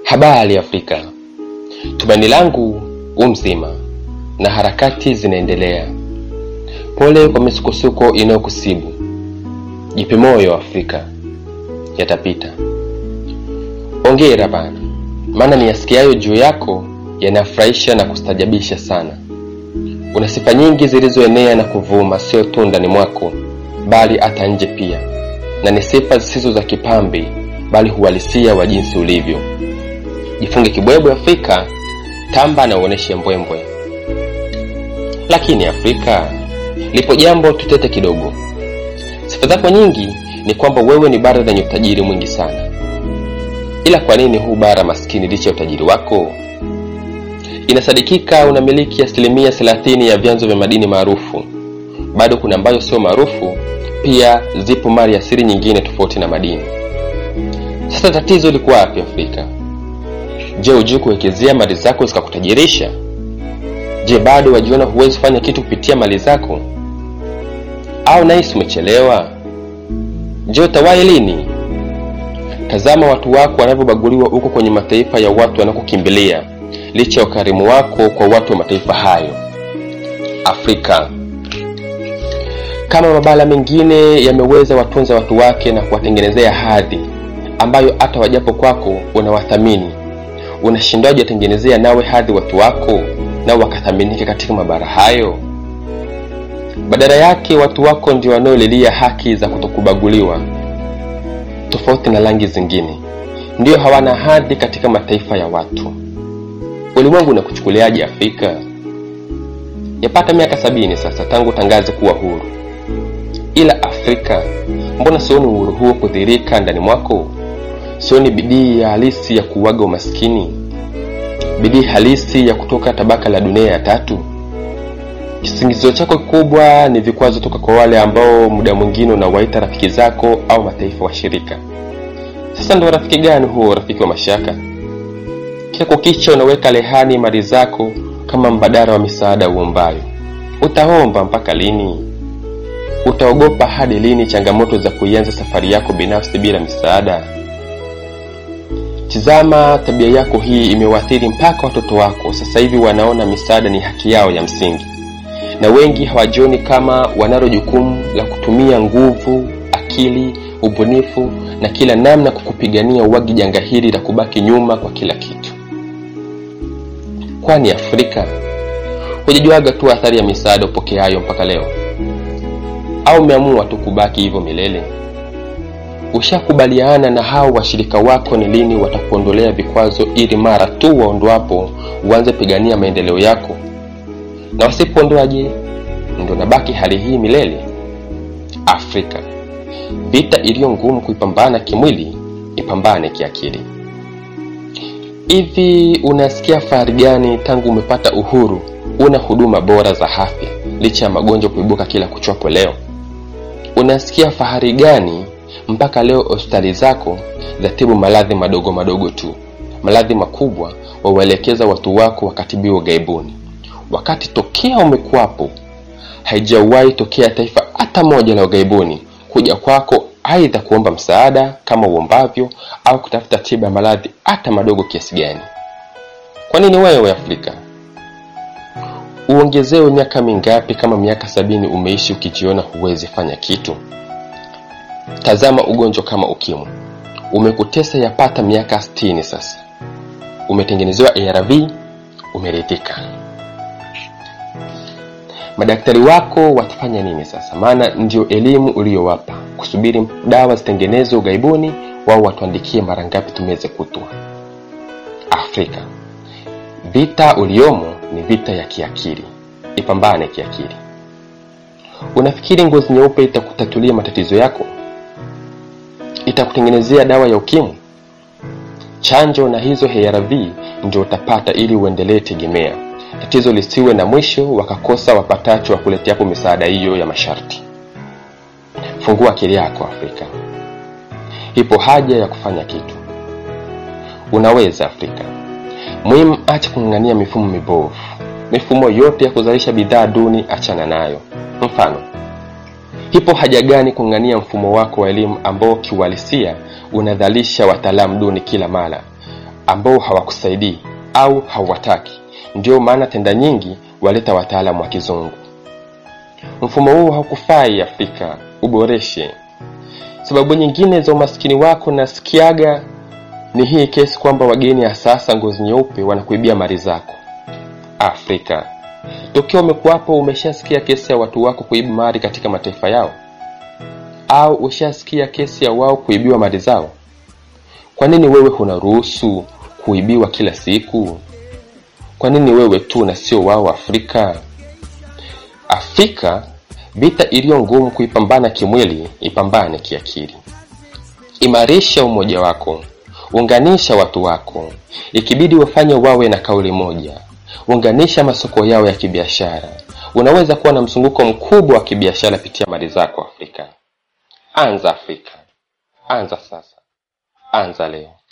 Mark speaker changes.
Speaker 1: Habari Afrika, tumaini langu u mzima na harakati zinaendelea. Pole kwa misukosuko inayokusibu. Jipe moyo Afrika, yatapita. Ongera bana, maana niyasikiayo juu yako yanafurahisha na kustajabisha sana. Una sifa nyingi zilizoenea na kuvuma, sio tu ndani mwako, bali hata nje pia, na ni sifa zisizo za kipambe, bali huhalisia wa jinsi ulivyo. Jifunge kibwebwe Afrika, tamba na uoneshe mbwembwe. Lakini Afrika, lipo jambo tutete kidogo. Sifa zako nyingi ni kwamba wewe ni bara lenye utajiri mwingi sana, ila kwa nini huu bara maskini licha ya utajiri wako? Inasadikika unamiliki asilimia thelathini ya vyanzo vya madini maarufu. Bado kuna ambayo sio maarufu, pia zipo mali asili nyingine tofauti na madini. Sasa tatizo liko wapi Afrika? Je, hujui kuwekezea mali zako zikakutajirisha? Je, bado wajiona huwezi kufanya kitu kupitia mali zako, au nahisi umechelewa? Je, utawahi lini? Tazama watu wako wanavyobaguliwa huko kwenye mataifa ya watu wanakokimbilia, licha ya ukarimu wako kwa watu wa mataifa hayo. Afrika, kama mabara mengine yameweza watunza watu wake na kuwatengenezea hadhi ambayo hata wajapo kwako unawathamini, unashindwaje watengenezea nawe hadhi watu wako nao wakathaminike katika mabara hayo? Badala yake watu wako ndio wanaolilia haki za kutokubaguliwa, tofauti na rangi zingine, ndio hawana hadhi katika mataifa ya watu. Ulimwengu unakuchukuliaje Afrika? Yapata miaka sabini sasa tangu tangaze kuwa huru, ila Afrika, mbona sioni uhuru huo kudhirika ndani mwako? Sioni bidii ya halisi ya kuuaga umaskini, bidii halisi ya kutoka tabaka la dunia ya tatu. Kisingizio chako kikubwa ni vikwazo toka kwa wale ambao muda mwingine unawaita rafiki zako au mataifa washirika. Sasa ndo rafiki gani huo, rafiki wa mashaka? Kila kukicha unaweka rehani mali zako kama mbadala wa misaada uombayo. Utaomba mpaka lini? Utaogopa hadi lini changamoto za kuianza safari yako binafsi bila misaada? Tizama, tabia yako hii imewaathiri mpaka watoto wako. Sasa hivi wanaona misaada ni haki yao ya msingi, na wengi hawajioni kama wanalo jukumu la kutumia nguvu, akili, ubunifu na kila namna kukupigania uwagi janga hili la kubaki nyuma kwa kila kitu. Kwani Afrika hujajuaga tu athari ya misaada upokeayo mpaka leo, au umeamua tu kubaki hivyo milele? Ushakubaliana na hao washirika wako ni lini watakuondolea vikwazo, ili mara tu waondoapo uanze pigania maendeleo yako? Na wasipoondoa je, ndio nabaki hali hii milele? Afrika, vita iliyo ngumu kuipambana kimwili, ipambane kiakili. Hivi unasikia fahari gani tangu umepata uhuru una huduma bora za afya licha ya magonjwa kuibuka kila kuchwapo leo? Unasikia fahari gani mpaka leo hospitali zako zatibu maradhi madogo madogo tu, maradhi makubwa wauelekeza watu wako wakatibiwa gaibuni, wakati tokea umekuwapo haijawahi tokea taifa hata moja la ugaibuni kuja kwako aidha kuomba msaada kama uombavyo au kutafuta tiba ya maradhi hata madogo kiasi gani. Kwa nini wewe Afrika uongezewe miaka mingapi kama miaka sabini umeishi ukijiona huwezi fanya kitu? Tazama ugonjwa kama ukimwi umekutesa yapata miaka sitini sasa, umetengenezewa ARV, umeridhika. Madaktari wako watafanya nini sasa? Maana ndio elimu uliyowapa, kusubiri dawa zitengenezwe ughaibuni, wao watuandikie mara ngapi tumeze kutwa. Afrika, vita uliomo ni vita ya kiakili, ipambane kiakili. Unafikiri ngozi nyeupe itakutatulia matatizo yako? Itakutengenezea dawa ya ukimwi? Chanjo na hizo ARV ndio utapata ili uendelee tegemea tatizo lisiwe na mwisho wakakosa wapatacho wa kuleteapo misaada hiyo ya masharti. Fungua akili yako Afrika, ipo haja ya kufanya kitu. Unaweza Afrika. Muhimu, acha kung'ang'ania mifumo mibovu. Mifumo yote ya kuzalisha bidhaa duni achana nayo. Mfano, ipo haja gani kung'ang'ania mfumo wako wa elimu ambao kiuhalisia unadhalisha wataalamu duni kila mara ambao hawakusaidii au hauwataki. Ndio maana tenda nyingi waleta wataalamu wa kizungu. Mfumo huu haukufai Afrika, uboreshe. Sababu nyingine za umaskini wako nasikiaga ni hii kesi kwamba wageni hasa hasa ngozi nyeupe wanakuibia mali zako. Afrika, tokea umekuwapo umeshasikia kesi ya watu wako kuiba mali katika mataifa yao, au ushasikia kesi ya wao kuibiwa mali zao? Kwa nini wewe hunaruhusu kuibiwa kila siku? Kwa nini wewe tu na sio wao Afrika? Afrika, vita iliyo ngumu kuipambana kimwili, ipambane kiakili. Imarisha umoja wako, unganisha watu wako, ikibidi wafanye wawe na kauli moja. Unganisha masoko yao ya kibiashara. Unaweza kuwa na mzunguko mkubwa wa kibiashara pitia mali zako Afrika. Anza Afrika, anza sasa, anza leo.